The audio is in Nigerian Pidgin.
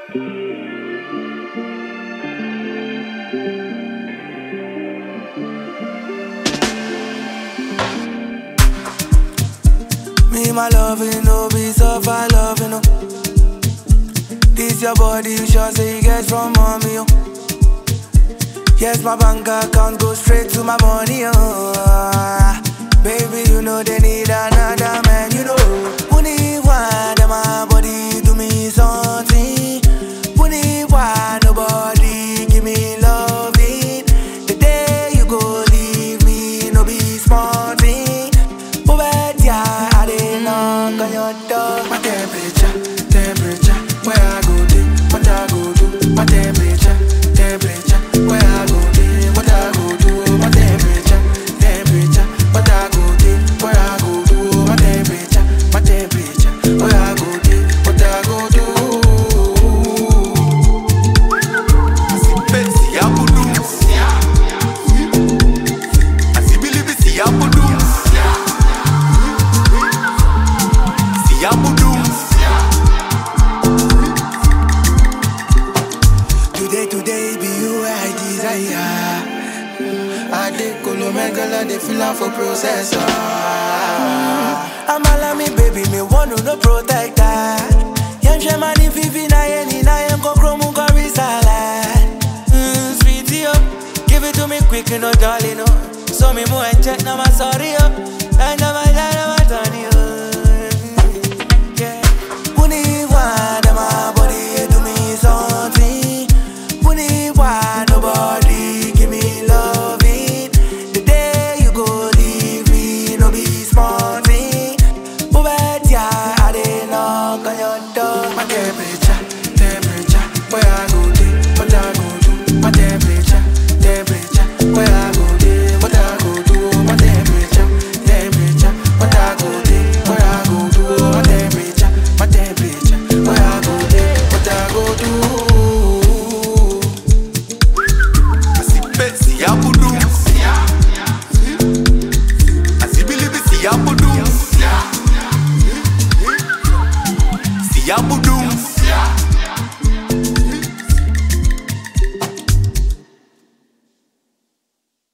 Me, my loving, no be suffer loving, no. This your body, you sure say you get from mommy, oh. Yes, my bank account go straight to my money, oh. Baby, you know they need another man, you know. Who need one, that my body do me something. Who need one, nobody give me loving. The day you go leave me, no be small thing. Oh, bet ya, I didn't knock on your door. My temperature, temperature, where I go do, what I go do. My temperature, temperature, where I go do, what I go do. My temperature, temperature, what I go do, where I go do. My temperature, my temperature, where I go do, what I go do. Betsy Abudu. Asibilibi si Abudu. Si Abudu. Today, today be you I desire. I dey colo megala, dey feel am for processor. I'm all me baby, me want to no protector. Young shaman if you na any na yam go chromo go salad. Mm, sweetie oh, give it to me quick, you know, darling oh. So me more and check now my sorry oh. And now my dad my Tony oh. Yeah. Puni one, my body do me something. Puni one, nobody give me loving. The day you go leave me, no be small thing. Oh, bet ya, I didn't knock on your door. My temperature, temperature, where I go day, what I go do. My temperature, temperature, where I go day, what I go do. My temperature, temperature, what I go day, where I go do. My temperature, my temperature, where I go day, what I go do. Asi Betsy Abudu. Asibilibi si Abudu. Si Abudu.